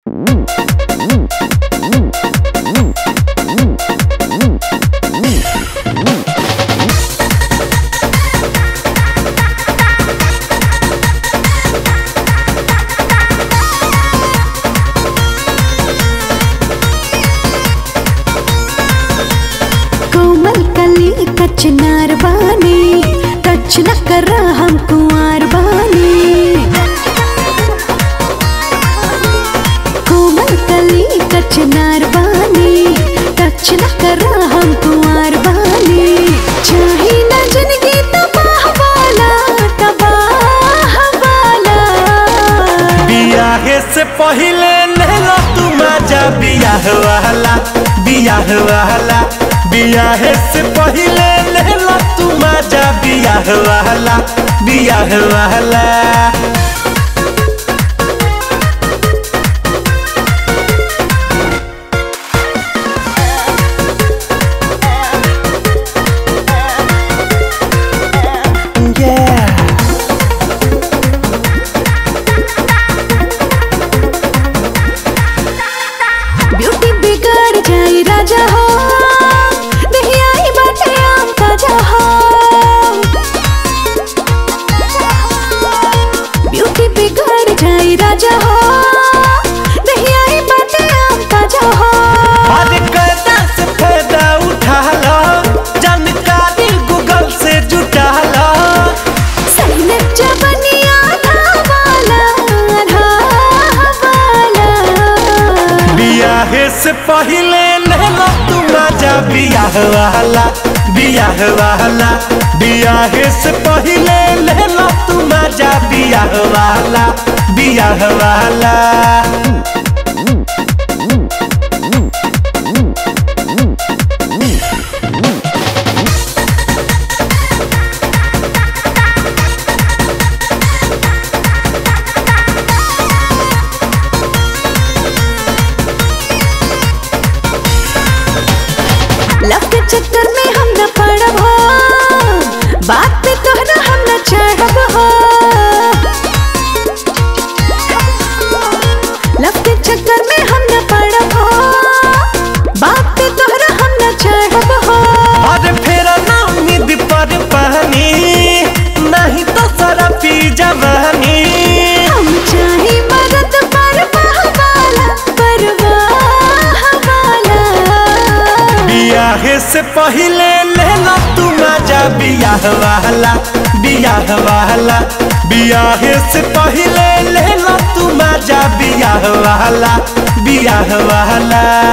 कोमल कली कचनार बानी टच न कर हम कुंवर बानी कोमल कली कचनार बानी टच न कर हम कुंवर बानी चाहे न जिंदगी तबाह वाला तबाह वाला बियाहे से पहिले नहला तू मजा बियाह वाला बियाह वाला बियाहे से पहिले नहला तू मजा बियाह वाला बियाह वाला Yeah. ब्यूटी बिगड़ जाई राजा हो दहियाई बाटे आम ताजा हो ब्यूटी बिगड़ जाई राजा हो दहियाई बाटे आम ताजा हो अरे कैदा से फायदा उठा लो जानकारी गूगल से जुटा लो सैन जबनिया धावाला धावाला बियाहे से पहिले नहला तू मजा बियाह वाला बियाह वाला बियाहे से पहिले नहला तू मजा बियाह वाला बियाह वाला लव के चक्कर में हम न पड़ब हो बात पे तोहरा हम न चढ़ब हो लव के चक्कर में हम न पड़ब हो बात पे तोहरा हम न चढ़ब हो अरे फेरा ना उम्मीद पर पानी नहीं तो सारा पी जवानी हम चाहे मरद परवाह वाला परवाह वाला बियाहे से पहिले लेला तू मजा बियाह वाला बियाह वाला बियाहे से पहिले लेला तू मजा बियाह वाला बियाह वाला